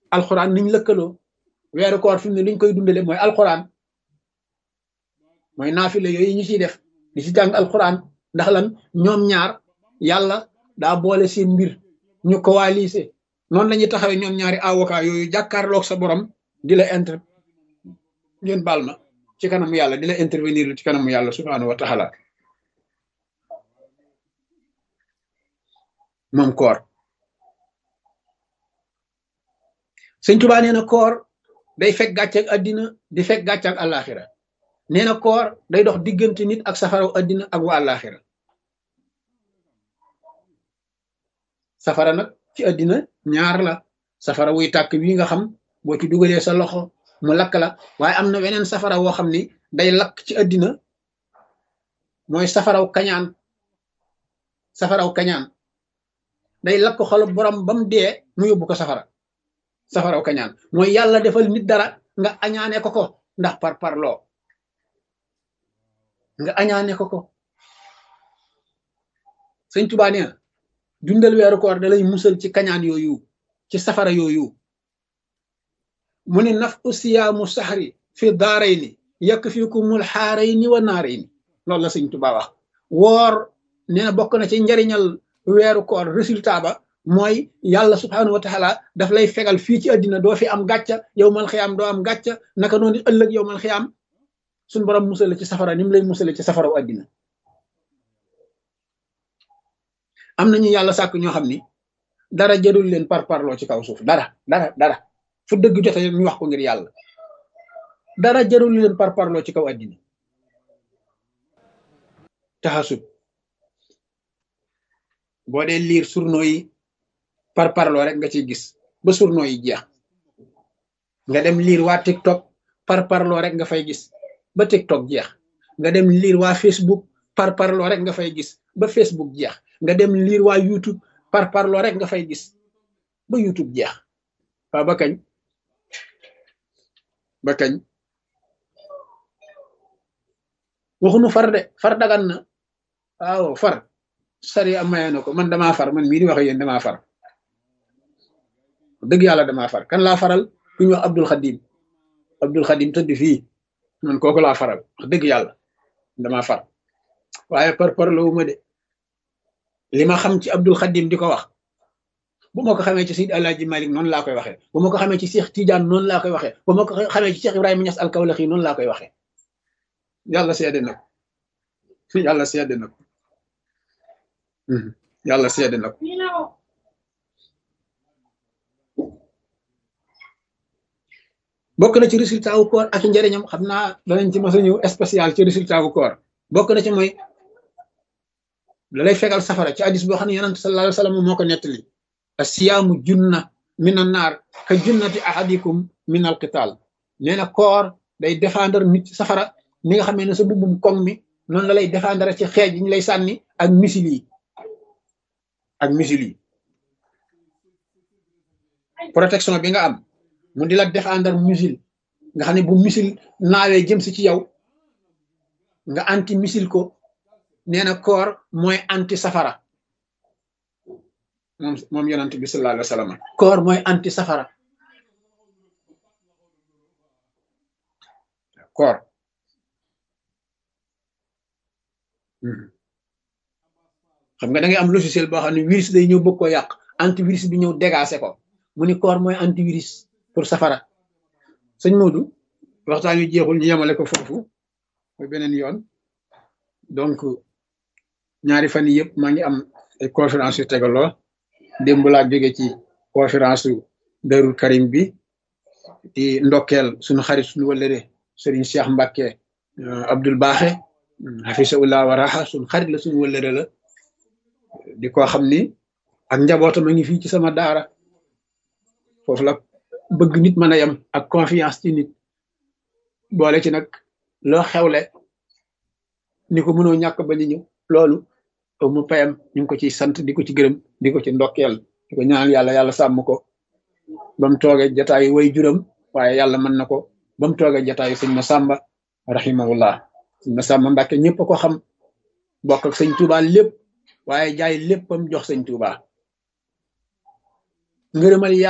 alxuraan niñ lëkkaloo weeru koor fi mu ne liñ koy dundale mooy alxuraan mooy naafile yooyu ñu ciy def di ci jàng alxuraan ndax lan ñoom ñaar yàlla daa boole seen mbir ñu coalisé noonu la ñuy taxawee ñoom ñaari avocat yooyu jàkkaarloog sa borom di la inter ngeen baal ma ci kanamu yàlla di la intervenir ci kanamu yàlla subhaanahu wa taala moom koor sëñ Tuubaa nee na koor day fekk gàcceeg àddina di fekk gàcceeg àllaaxira nee na koor day dox diggante nit ak safaraw àddina ak wa àllaaxira safara nag ci àddina ñaar la safara wuy tàkk wi nga xam boo ci dugalee sa loxo mu lakk la waaye am na weneen safara woo xam ni day lakk ci àddina mooy safaraw kañaan safaraw kañaan day lakk xolu borom ba mu dee mu yóbbu ko safara safaraw kañaan mooy yàlla defal nit dara nga añaane ko ko ndax par parloo nga añaane ko ko sëñ Tuubaa nee na dundal weeru koor da lay musal ci kañaan yooyu ci safara yooyu mu ne naf usiyaamu saxri fi daarayni yakfikumul xaarayni wa naarayni loolu la sëñ Tuubaa wax woor nee na bokk na ci njariñal weeru koor résultat ba mooy yàlla subhaanahu wa taala daf lay fegal fii ci àddina doo fi am gàcca yow mal xiyaam doo am gàcca naka noonu ëllëg yow mal xiyaam suñ borom musale ci safara ni mu lay musale ci safaraw àddina am nañu yàlla sàkk ñoo xam ni dara jërul leen par parloo ci kaw suuf dara dara dara fu dëgg jote ñu wax ko ngir yàlla dara jërul leen par parloo ci kaw àddina taxasub boo dee liir journaux yi par parloo rek nga ciy gis ba journaux yi jeex nga dem liir waa TikTok par parloo rek nga fay gis ba TikTok jeex nga dem liir waa Facebook par parloo rek nga fay gis ba Facebook jeex nga dem liir waa YouTube par parloo rek nga fay gis ba YouTube jeex waaw ba kañ ba kañ waxunu far de far dagan na waaw far sari am maye na ko man damaa far man mii di wax yéen damaa far dëgg yàlla damaa far kan laa faral ku ñu wax Abdul Xadim Abdul Xadim tëdd fii man kooku laa faral wax dëgg yàlla damaa far waaye par par la ma de li ma xam ci Abdul Xadim di ko wax bu ma ko xamee ci Seydi Alaaji Malik noonu laa koy waxee bu ma ko xamee ci Cheikh Tidiane noonu laa koy waxee bu ma ko xamee ci Cheikh Ibrahima Niass al-Kawlaxi noonu laa koy waxee yàlla seede na ko yàlla seede na ko yàlla seede na ko bokk na ci résultat wu koor ak njëriñam xam naa danañ ci mos a ñëw spécial ci résultat wu koor bokk na ci mooy da lay fegal safara ci hadis boo xam ne yonent sallallahu alayhi wa sallam moo ko nettali asiyaamu junna min an naar ka junnati ahadikum min al qital nee na koor day défendre nit ci safara ni nga xamee ne sa bubbum koŋ mi noonu la lay défendre ci xeej yi ñu lay sànni ak misil yi ak misil yi protection bi nga am mu di la défendre misil nga xam ne bu misil naawee jëm si ci yow nga anti misil ko nee na koor mooy anti safara moom moom yonent bi sallallahu alayhi wa sallam koor mooy anti safara koor xam nga da ngay am logiciel boo xam ne virus day ñëw bëgg ko yàq antivirus bi ñëw dégacé ko mu ni koor mooy antivirus pour safara sëñ Modou waxtaan wi jeexul ñu yemale ko foofu mooy beneen yoon donc ñaari fan yi yëpp maa ngi am ay conférence yu tegaloo démb laa jóge ci conférence su Darou Karim bi di ndokkeel suñu xarit suñu wëllëre Serigne Cheikh Mbacke Abdoul Baaxe xafisaullah wa raxa suñu xarit la suñu wëllëre la di ko xam ni ak njabootam a ngi fii ci sama daara foofu la bëgg nit mën a yem ak confiance ci nit boole ci nag loo xewle ni ko mënoo ñàkk ba ñu ñëw loolu mu payam ñu ngi ko ciy sant di ko ci gërëm di ko ci ndokkeel di ko ñaanal yàlla yàlla sàmm ko ba mu toogee jataayu way juram waaye yàlla mën na ko ba mu toogee jataayu sëñ Masamba rahimahullah sëñ Masamba Mbàkke ñëpp a ko xam bokk ak sëñ Tuubaa lépp waaye jaay léppam jox sëñ Tuubaa ngërëmal